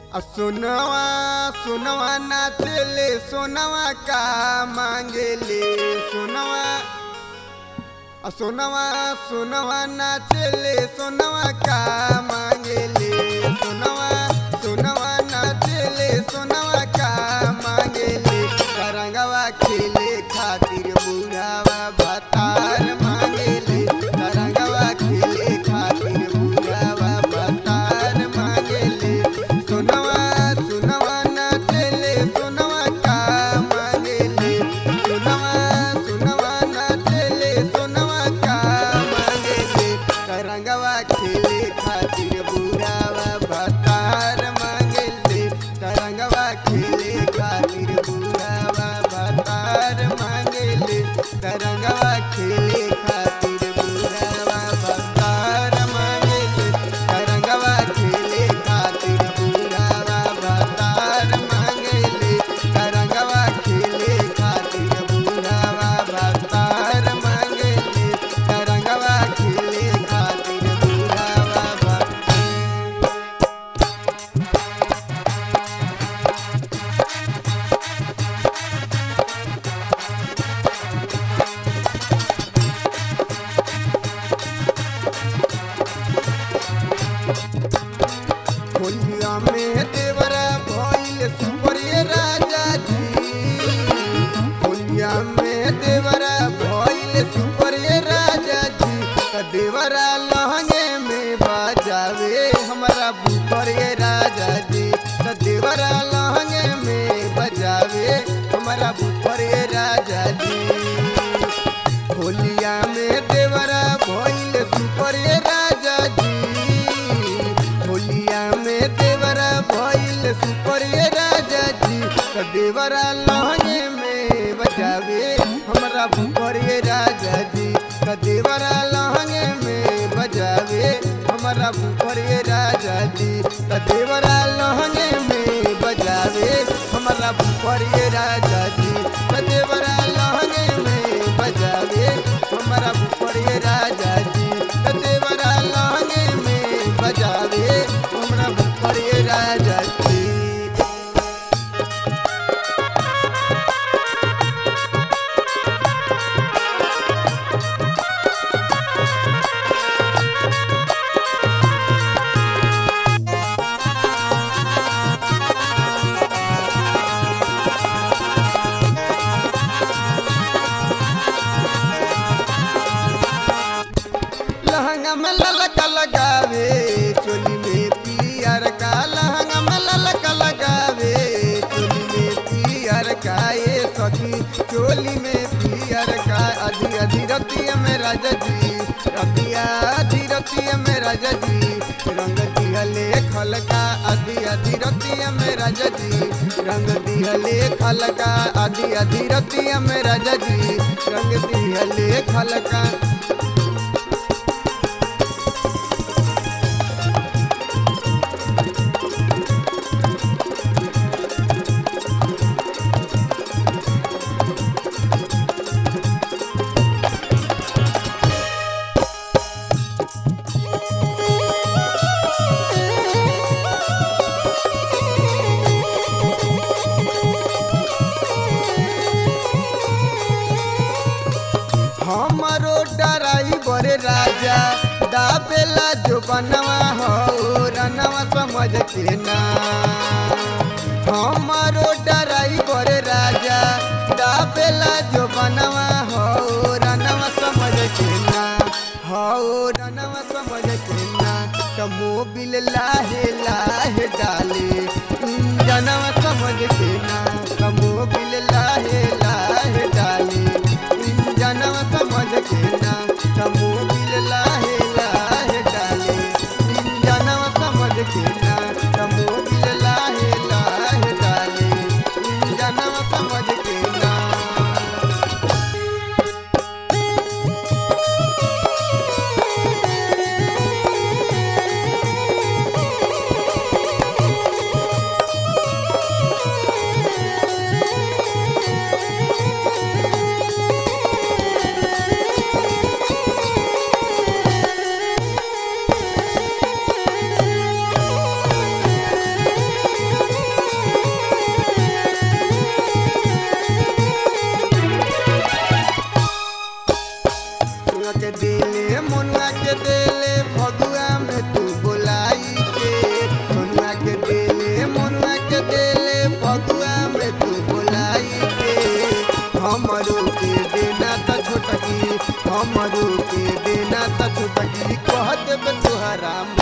आ सोनवा सोनवा नाचेले सोनवा का मांगेले सोनवा आ सोनवा सोनवा नाचेले सोनवा का मांगेले सोनवा सोनवा नाचेले सोनवा का मांगेले तरंगवा खेले खातिर बुढ़ावा भतार मांगेले तरंगवा खेले खातिर बुढ़ावा भतार मांगेले सोनवा सोनवा नाचेले सोनवा का मांगेले सोनवा सोनवा नाचेले सोनवा का मांगेले तरंगवा खेले खातिर बुढ़ावा भतार मांगेले तरंगवा खेले खातिर बुढ़ावा भतार मांगेले तरंगवा खेले खातिर बुढ़ावा भतार मांगेले तरंगवा खेले खातिर बुढ़ावा भतार मांगेले तरंगवा खेले खातिर बुढ़ावा भतार मांगेले तरंगवा खेले खातिर बुढ़ावा भतार होलिया में देवरा भइल सुपरिय राजा जी होलिया में देवरा भइल सुपरिय राजा जी त देवरा लहंगे में बजावे हमारा बुपरिय राजा जी त देवरा लहंगे में बजावे हमारा बुपरिय राजा जी होलिया में देवरा भइल सुपरिय राजा जी होलिया में देवरा भइल सुपरिय राजा जी त देवरा लहंगे में बजावे हमरा भुपरिय राजा जी त देवरा लहंगे में बजावे हमरा भुपरिय राजा जी त देवरा लहंगे में बजावे हमरा भुपरिय राजा जी त देवरा लहंगे में बजावे हमरा भुपरिय राजा जी त देवरा लहंगे में बजावे हमरा भुपरिय राजा जी लहंगा में ललका लगावे चोली में पियर का लहंगा में ललका लगावे चोली में पियर का ये सखी चोली में पियर का अधी अधी रतिया में राजा जी रतिया अधी रतिया में राजा जी रंग दिहले खलका अधी अधी रतिया में राजा जी रंग दिहले खलका अधी अधी रतिया में राजा जी रंग दिहले खलका हमरो डराइबर राजा दाबेला जो बनवा हो रनवा समझ के ना हमरो डराइबर राजा दाबेला जो बनवा हो रनवा समझ के ना हो रनवा समझ के ना त मोबिल लाहे लाहे डाले जनवा समझ के ना त मोबिल लाहे लाहे डाले जनवा समझ के ना तमो बिल लाहे लाहे डाले जनवा समझ के ना तमो बिल लाहे लाहे डाले जनवा समझ के ना हमरू के देना त छुटकी कह देब तुहरा